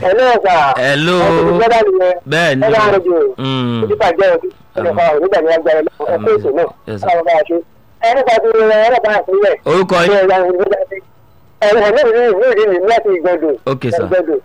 ẹ̀lẹ́ ẹ̀ka Hello. ẹ̀ka nìyẹn bẹ́ẹ̀ ni ẹ̀ka àrùjọ Mm. ìdíkà jẹ́ òbí ẹ̀ka onígbà ní agbára ẹ̀kọ́ ètò náà Yes, sir. káwọn bá a ṣe ẹ̀ka ti rẹ̀ ẹ̀ka àpilẹ̀ orúkọ yín ẹ̀ka ẹ̀ka ní ìlú ìlú ìlú ìlú láti ìgbọ̀dọ̀ Ok, sir. ìgbọ̀dọ̀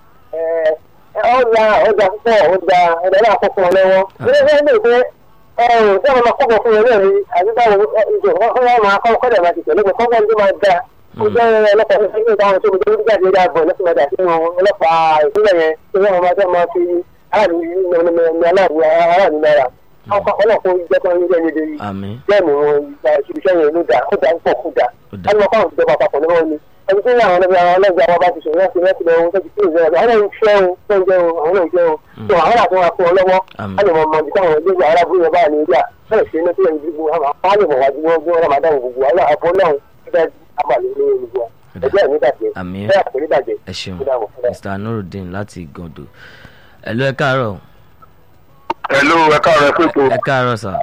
ọjà ọjà púpọ̀ ọjà ọjà náà kọ́kọ́ lọ́wọ́ ilé iṣẹ́ ní ìpín ẹ̀rùn tí wọ́n máa kọ́kọ́ fún wọn náà ní àdúgbò ìjọ wọ́n máa kọ́ kọ́dà máa ti tẹ̀lé pé kọ́kọ́ ní máa da ó jẹ́ ọlọ́pàá ní ìpínlẹ̀ táwọn tó gbé jáde dáàbò lọ́sùn ọjà sínú ọlọ́pàá ìpínlẹ̀ yẹn tí wọ́n máa fẹ́ máa fi aráàlú ní aláàbò aráàlú náírà ọlọ́pàá jẹ́ kọ́ ní jẹ́ ní ìdíyí àmín bẹ́ẹ̀ ni wọn gba ìṣiṣẹ́ yẹn ló dáa ó dáa púpọ̀ kó dáa Ó dáa. ẹni wọn káwọn ìjọba àpapọ̀ ní wọn ni ẹni tí àwọn ọlọ́gbà àwọn ọlọ́gbà wọn bá ti sọ̀rọ̀ láti láti lọ wọn tẹ́tí sí ìjọba àwọn náà ń fẹ́ o tó ń jẹun àwọn náà ń jẹun tó àwọn àti wọn fún ọ lọ́wọ́ Àmín. á lè mọ ọmọ ibi táwọn ilé ìgbà arábúrò yẹn bá ní ìjà bẹ́ẹ̀ ṣe ní kílẹ̀ ìdìbò àwọn á lè mọ̀ wájú wọn bí wọn máa dáhùn gbogbo àwọn àbọ̀ náà nígbà abalẹ̀ ní olùgbò ẹgbẹ́ ẹ̀ nígbàjẹ́ Àmín. bẹ́ẹ̀ àpò nígbàjẹ́ ẹ ṣeun Ó dàbọ̀, ó dàbọ̀. mr nurudeen láti gàndò ẹ̀lú ẹ káàárọ̀ Hello, ẹ káàárọ̀ ẹ pé tó. ẹ káàárọ̀ sà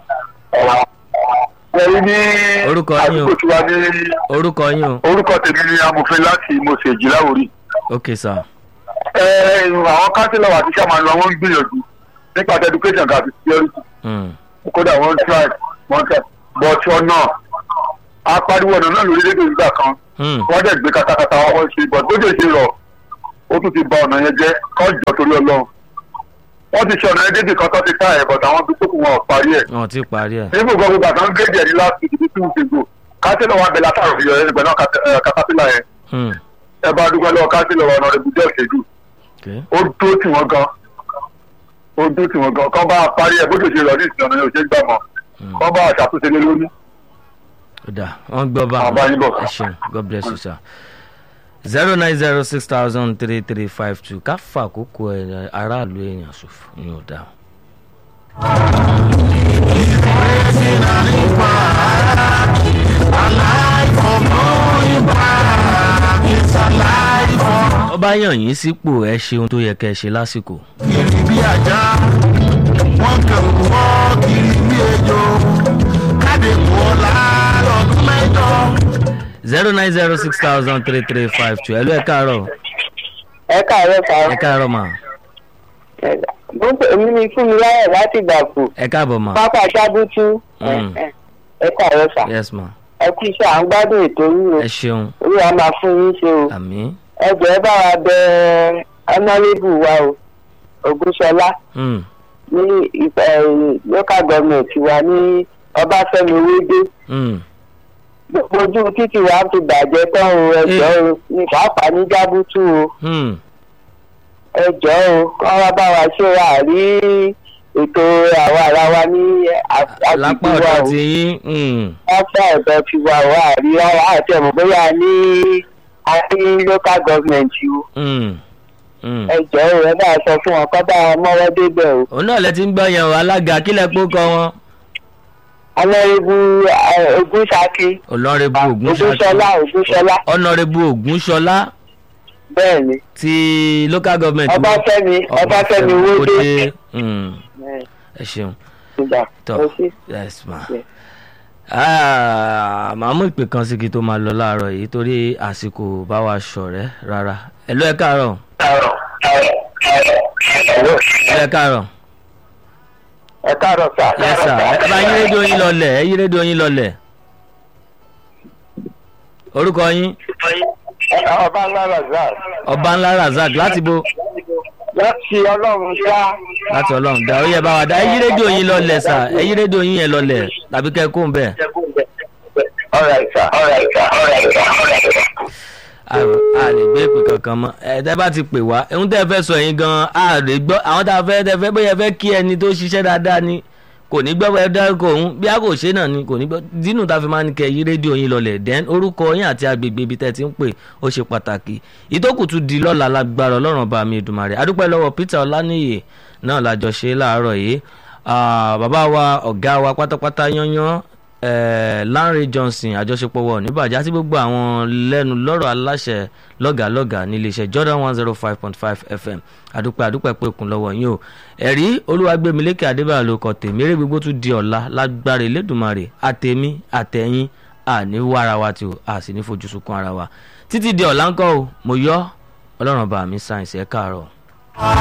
Ẹ̀rí ní Orúkọ yín o. àdúgbò tí wá ní orúkọ yín o orúkọ tèmi ní amòfin láti Mọ̀sẹ̀jì láwòrí. ok sà Ẹ àwọn kánsílọ̀ àti sàmánù àwọn ń gbìyànjú nípa ti education àti security. Mm. Kódà wọ́n ń try wọ́n try but ọ̀nà apariwo ọ̀nà náà lórílẹ̀-èdè nígbà kan. Mm. Wọ́n dẹ̀ gbé katakata wọn ṣe but bó ṣe ṣe rọ̀ ó tún ti ba ọ̀nà yẹn jẹ́ kọ́ jọ torí Ọlọ́run. Wọ́n ti ṣe ọ̀nà yẹn débi kan tó ti ká ẹ̀ but àwọn bí tó kù wọn ò parí ẹ̀ wọn ò tí ì parí ẹ̀ nígbà gbogbo gbàgbà ń gé díẹ̀ ní last week bí two weeks ago kánsílọ̀ wa bẹ̀rẹ̀ látàrọ̀ fi yọ ẹni pẹ̀lú katapila yẹn Mm. ẹ bá dúpẹ́ lọ́wọ́ kánsílọ̀ wa ọ̀nà ìbùdó ìṣèlú ok ó dúró tì wọ́n gan ó dúró tì wọ́n gan kọ́ bá parí ẹ̀ bójú ṣe rọ̀ ní ìsìn ọ̀nà yóò ṣe gbà mọ́ Mm. kọ́ bá ṣàtúnṣe lé lórí. ó dà wọ́n gbọ́ bá Àbá yín bọ̀. ẹ ṣeun god bless you sir zero nine zero six thousand three three five two ká fà àkókò ẹ̀ aráàlú èèyàn ṣòfò ni ò dáa. ó bá yàn yín sípò ẹ ṣeun tó yẹ kẹ́ ẹ ṣe lásìkò. kiri bí ajá wọn kàn wọ́ kiri bí ejò káde kú ọ̀la lọ́dún mẹ́jọ. zero nine zero six thousand three three five two ẹ̀lú ẹ̀ káàárọ̀ ẹ káàárọ̀ sá ẹ̀ káàárọ̀ mà èmi ni fún mi láyọ̀ láti gbàgbó ẹ̀ káàbọ̀ mà pápá sábútú Mm. ẹ káàárọ̀ sá yes ma ẹ kú iṣẹ́ à ń gbádùn ètò yìí o ẹ ṣeun orí wa máa fún yín ṣe o àmín ẹ jọ̀ọ́ bá wa bẹ ọ̀nàrẹ́bù wa o ògúnṣọlá Mm. ní ìfẹ́ local government wa ní ọbáfẹ́mi owódé Mm. gbogbo ojú títì wa ti bàjẹ́ tán o ẹ jọ̀ọ́ o ní pàápàá ní jábútú o Mm. ẹ jọ̀ọ́ o kọ́ wá bá wa ṣe wa rí ètò àwa ara wa ní lápá àgbègbè wa ọ̀dọ̀ o ti yín Mm. lápá ọ̀dọ̀ ti wà wá àrí rárá àti ẹ̀mọ́ bóyá ní a ní local government o Mm. Mm. ẹ jọ̀ọ́ o ẹ bá sọ fún wọn kọ́ bá wọn mọ́wọ́ débẹ̀ o òun náà lẹ ti ń gbọ́ yẹn o alága kílẹ̀ pó kọ wọn. ọlọ́rìbù ogúnṣákí ọlọ́rẹ́bù ogúnṣọlá ogúnṣọlá ọ̀nàrẹ́bù ògúnṣọlá bẹ́ẹ̀ ni ti local government. ọbáfẹ́mi ọbáfẹ́mi owódé Mm. ẹ ṣeun ìgbà tọ kò sí. yes ma. Yes. Ah, màá mú ìpè kan sí kí tó máa lọ láàárọ̀ yìí torí àsìkò bá wa ṣọ̀rẹ́ rárá ẹ ló ẹ káàárọ̀ ẹ ẹ káàárọ̀ ẹ káàárọ̀ sà. yes sir ẹ bá yín rédíò yín lọlẹ̀ ẹ yín rédíò yín lọlẹ̀ orúkọ yín ọba ńlá razak ọba ńlá razak láti bo láti ọlọ́run ṣá láti ọlọ́run dá ó yẹ bá wa dá ẹ yín rédíò yín lọlẹ̀ sà ẹ yín rédíò yín yẹn lọlẹ̀ tàbí kẹ́ ẹ kó ń bẹ̀. alright sir alright sir alright sir. a a lè gbé ìpè kankan mọ́ ẹ tẹ́ bá ti pè wá ohun tẹ́ fẹ́ sọ yín gan a lè gbọ́ àwọn tá a fẹ́ tẹ́ fẹ́ bóyá ẹ fẹ́ kí ẹni tó ṣiṣẹ́ dáadáa ni kò ní gbọ́ ẹ dárúkọ òun bí a kò ṣe náà ni kò ní gbọ́ dínú tá a fi máa ń kẹ yí rédíò yín lọlẹ̀ then orúkọ yín àti agbègbè ibi tẹ́ ti ń pè ó ṣe pàtàkì ìtókù tún di lọ́la lágbára ọlọ́run bá mi ìdùmarè adúpẹ́ lọ́wọ́ Peter Ọláníyè náà lájọ ṣe láàárọ̀ yìí Ah, bàbá wa ọ̀gá wa pátápátá yányán eh, Lanre Johnson àjọṣepọ̀ wọ̀ níbàjẹ́ àti gbogbo àwọn lẹ́nu lọ́rọ̀ aláṣẹ lọ́gàlọ́gà níléeṣẹ́ Jordan one zero five point five FM àdúpẹ́ àdúpẹ́ pé òkun lọ́wọ́ yín o ẹ̀rí olúwàgbẹ̀mílẹ́kẹ̀ adébáyọ̀ ló kọ tèmi eré gbogbo tún di ọ̀la lágbára elédùnmarè àtẹ̀mí àtẹ̀yìn àní wàrà wa tí o a sì ní fojú sunkún ara wa títí di ọ̀la ńkọ́ o mo yọ ọlọ́run bá mi sáyẹ̀nsì ẹ̀ káàárọ̀.